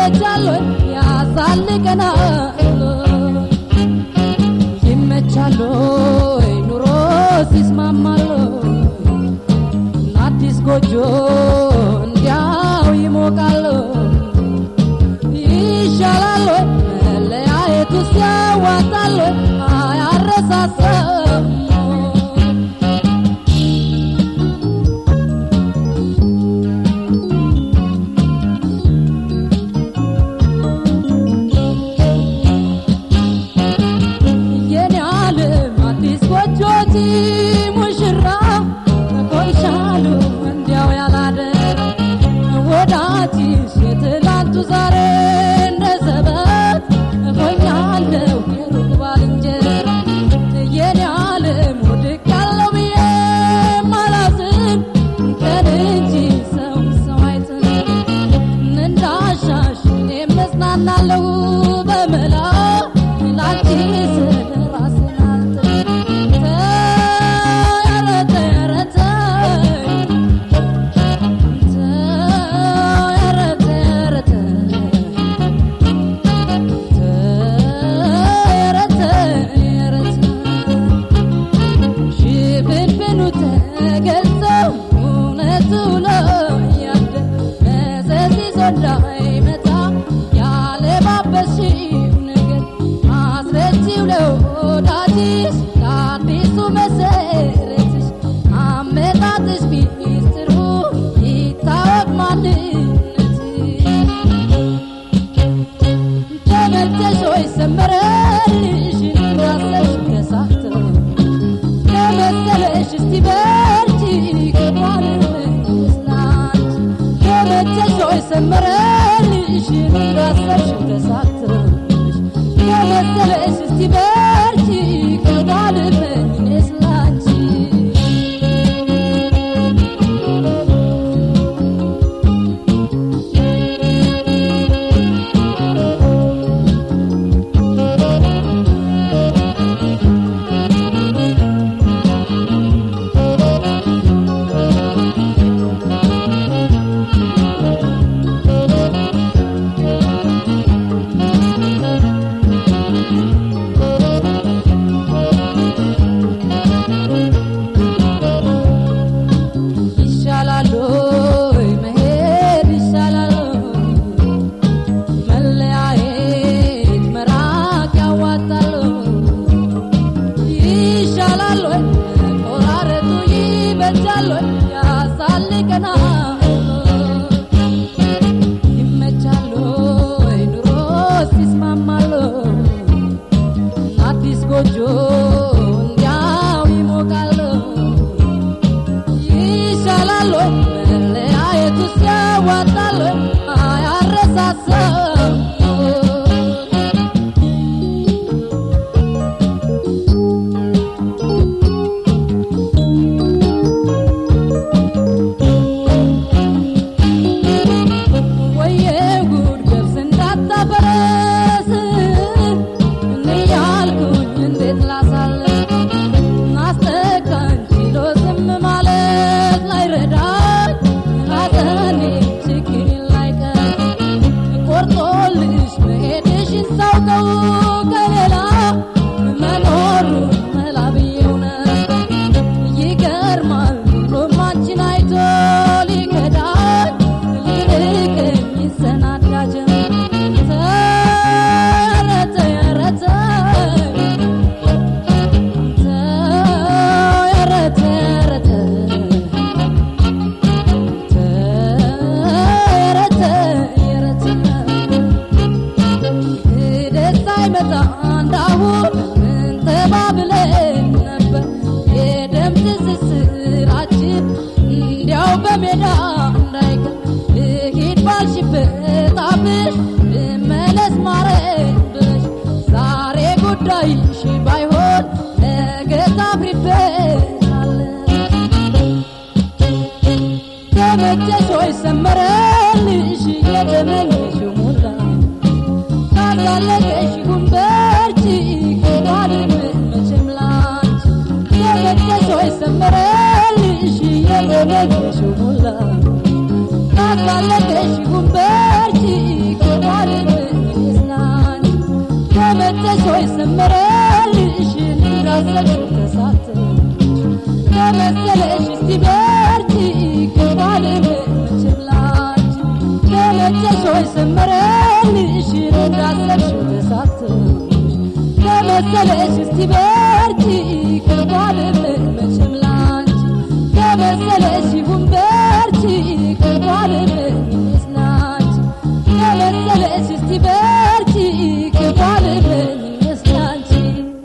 ይበጃል ወይ ያሳልቀናል ይመቻል ወይ ኑሮ ሲስማማል አዲስ ጎጆ እንዲያው ይሞቃል ይሻላል ወይ መለያየቱ ሲያዋጣል ወይ አያረሳሰም የኔ ዓለም አዲስ ጎጆቲ ሙሽራ ቆይሻሉ እንዲያው ያላደረ ወዳጅሽ የትላንቱ ዛሬ እንደ ዘበት ሆኛለሁ የሩቅ ባልንጀራ የኔ ዓለም ውድቅ ያለው ብዬ ማላዝን ቀን እንጂ ሰው ሰው አይጥልም እንዳሻሽ እኔም እጽናናለሁ በመላ ላንቺ ስል ራሴን አልጥልም። ተይ ኧረ ተይ ኧረ ተይ ተይ ኧረ ተይ ኧረ ተይ ተይ ኧረ ተይ ኧረ ተይ ሽፍንፍኑ ተገልጾ እውነቱ ነው ያደር መዘዝ ይዞ እንዳይመጣ ያለባበስሽው ነገር አስረጂው ለወዳጅሽ ለአዲሱ መሰረትሽ አመጣጥሽ ሚስጥሩ ይታወቅ ማንነትሽ ተመቸሽ ወይ ሰመረልሽ እንዳሰብሽ ከሳተው ከመሰለሽ እስቲ በርቺ ከማልመለስ ላንቺ ተመቸሽ ወይ ሰመረልሽ እንዳሰብሽ ከሳተሽ ከመሰለሽ እስቲ በርቺ ከማልመለስ ላንቺ ይሻላል ወይ መሄድ ይሻላል ወይ መለያየት መራቅ ያዋጣል ይሻላል ወይ መቆራረጡ ይበጃል ወይ ያሳልቀናል ይመቻል ወይ ኑሮ ሲስማማል አዲስ ጎጆ እንዲያው ይሞቃል ይሻላል ወይ መለያየቱ ሲያዋጣል ወይ አያረሳሰም ወየ ጉድ ገብስ እንዳታፈረስ እያልኩኝ እንዴት ላሳልፍ ናስተካኝ ችሎ ዝም ማለት ላይረዳኝ ሐዘኔ ችግሬ ላይቀር ቆርጦልሽ መሄድሽን ሳውቀው ከሌላ መኖሩ መላ ብዬው ነበር ይገርማል ኑሮም አንቺን አይቶ ሊከዳኝ ሊርቀኝ ይሰናዳ ጀመር ኧረ ተይ ኧረ ተይ ኧረ ተይ ኧረ ተይ ኧረ ተይ ኧረ ተይ ደስታ ይመጣ እንዳሁን ምን ተባብለን ነበር የደም ትስስራችን እንዲያው በሜዳ እንዳይቀር ልሂድ ባልሽበት አብሽ ልመለስ ማረኝ ብለሽ ዛሬ ጉዳይሽ ባይሆን ነገ ታፍሪበታለሽ ተመቸሽ ወይ ሰመረልሽ የተመኘሽው ሞላ ካላለቀሽ ጉንበርቺ ከጓድም መቼም ላንቺ ተመቸሽ ወይ ሰመረልሽ የተመኘሽው ሞላ ካላለቀሽ ጉንበርቺ ከጓድ እንዳሰብሽው ተሳተች ከመሰለሽ እስቲ በርቺ ከባድ መቼም ላንቺ ተመቸሽ ወይ ሰመረልሽ እንዳሰብሽው ተሳተች ከመሰለሽ እስቲ በርቺ ከባድ መቼም ላንቺ ከመሰለሽ ይሁን በርቺ ከባድ